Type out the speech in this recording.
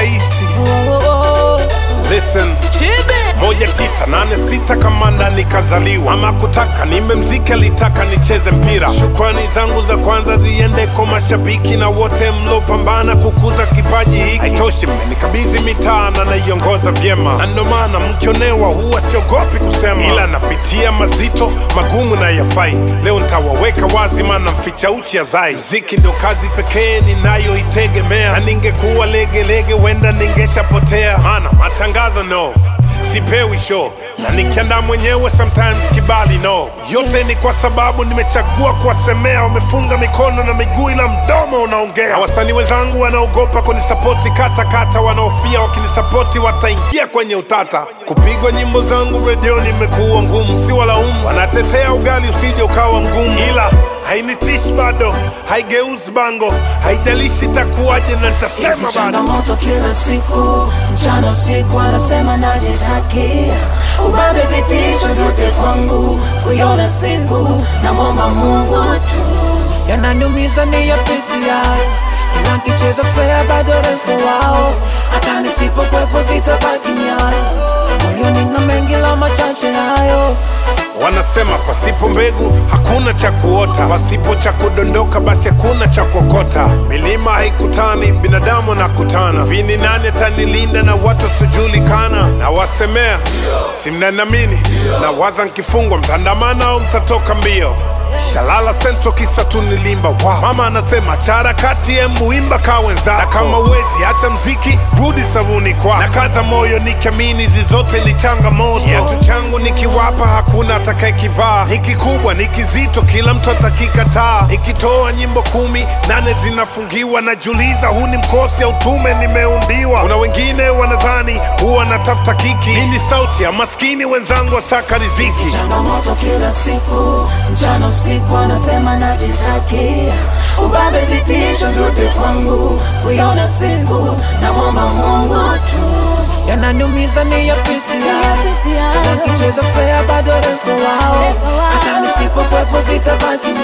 rahisi. Oh, oh, oh. Listen, Chibe. moja tisa nane sita kamanda nikazaliwa, ama kutaka nimemziki, alitaka nicheze mpira. Shukrani zangu za kwanza ziende kwa mashabiki na wote mlopambana kukuza kipaji hiki. Haitoshi, mmenikabidhi mitaa na naiongoza vyema, na ndo maana mkionewa huwa siogopi kusema, ila napitia mazito magumu na yafai. Leo ntawaweka wazi, maana mficha uchi azai. Mziki ndo kazi pekee ninayoitegemea, na ningekuwa legelege wenda ningeshapotea, maana matangazo no sipewi show na nikiandaa mwenyewe sometimes kibali no yote ni kwa sababu nimechagua kuwasemea wamefunga mikono na miguu ila mdomo unaongea na wasanii wenzangu wanaogopa kunisapoti katakata wanaofia wakinisapoti wataingia kwenye utata kupigwa nyimbo zangu redioni imekuwa ngumu si walaumu wanatetea ugali usije ukawa mgumu ila hainitishi bado haigeuzi bango haijalishi itakuwaje na nitasema Hizi bado changamoto kila siku, mchana usiku, anasema najitaki, ubabe vitisho vyote kwangu, kuiona siku namwomba Mungu tu. yananiumiza ni yapitia kila nkicheza fea bado refu wao hata nisipokwepo zitabaki nyayo moyoni na mengi la machache hayo Wanasema pasipo mbegu hakuna cha kuota, pasipo cha kudondoka basi hakuna cha kuokota. Milima haikutani, binadamu anakutana. Vini nani atanilinda na watu wasiojulikana? Na wasemea si mnanamini, na waza nkifungwa mtandamana au mtatoka mbio. Shalala sento kisa tu nilimba wow. Mama anasema chara kati ya muimba ka wenzako, na kama uwezi acha mziki rudi sabuni kwako. Na kaza moyo nikiamini hizi zote ni changamoto. Kiatu changu nikiwapa hakuna atakayekivaa, ni kikubwa ni kizito, kila mtu atakikataa. Nikitoa nyimbo kumi nane zinafungiwa, najiuliza huu ni mkosi au tume nimeumbiwa. Kuna wengine wanadhani huwa natafuta kiki, hii ni sauti ya maskini wenzangu wasaka riziki. changamoto kila siku, mchana usiku, anasema najitaki, ubabe vitisho vyote kwangu, kuiona siku namwomba Mungu tu. yananiumiza ni yapitia kila nkicheza fea bado refu wao hata nisipokwepo zitabaki